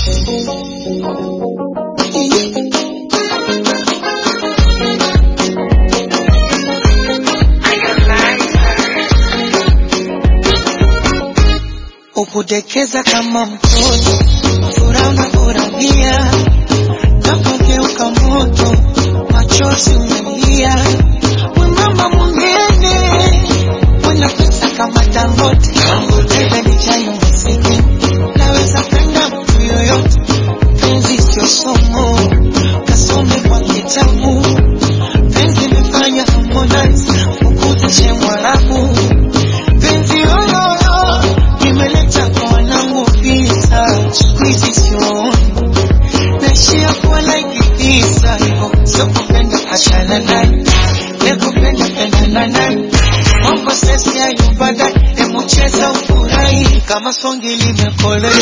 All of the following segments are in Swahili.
ukudekeza kama mtoto, furaha unafurahia, napogeuka moto, machozi umelia, mwembamba mwingine mwenye pesa kama Dangote, tena ni chayo muziki, naweza penda mtu yoyote, penzi sio somo, kasome kwa kitabu, penzi imefanya Harmonize ukuteshe Mwarabu, penzi yoyoyo nimeleta kwa wanangu visa, siku hizi sioni naishia kuwa like Isa, hivyo sio kupenda achana naye, nekupenda pendana naye, mambo sesi hayo baadaye, hebu cheza ufurahi kama songi limekolea.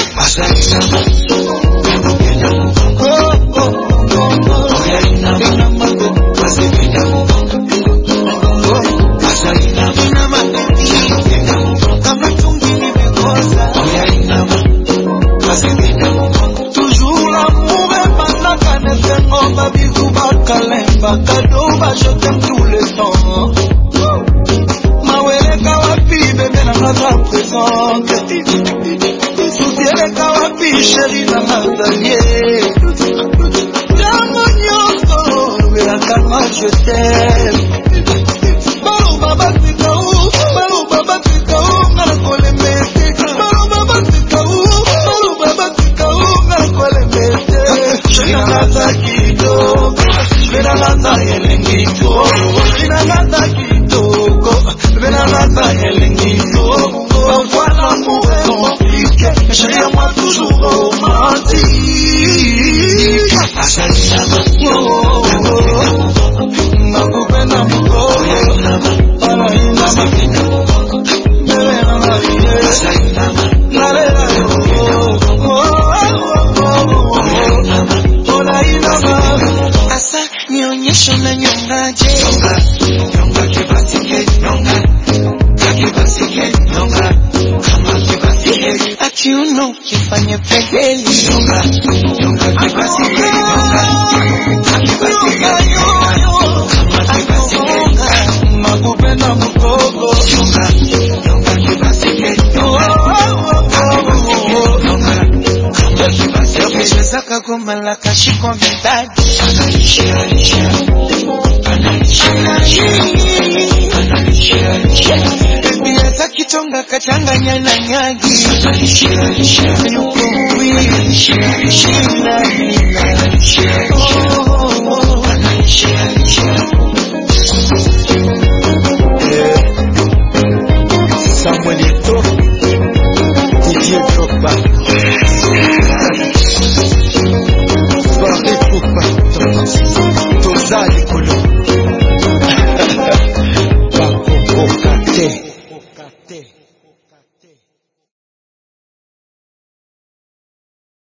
Oh, oh, oh, oh. Ina mambo, ina matatizo, kama tungi limekosa. Toujours l'amour est bandaka nesengo babizu bakalemba kado je t'aime tous les temps maweleka wapi bebe nanga za présente susieleka wapi sheri nanga zalie ntango nyonso lobelakanga je t'aime baloba batika u baloba batika u nga na kolemete baloba batika u baloba batika u nga na kolemete shenangata kitoko shenangata elengi to shenangata kitoko shenangata elengi to parfois l'amour est compliqué mais chérie à moi toujours romantique oh, oh, oh. nakupenda mkono Asa nionyeshe na nyongaje, akiuno kifanye pegeli, nakupenda mkogo yakuchezaka goma la kashiko medadi Baby hata kitonga kachanganya na nyagi yuko wili shina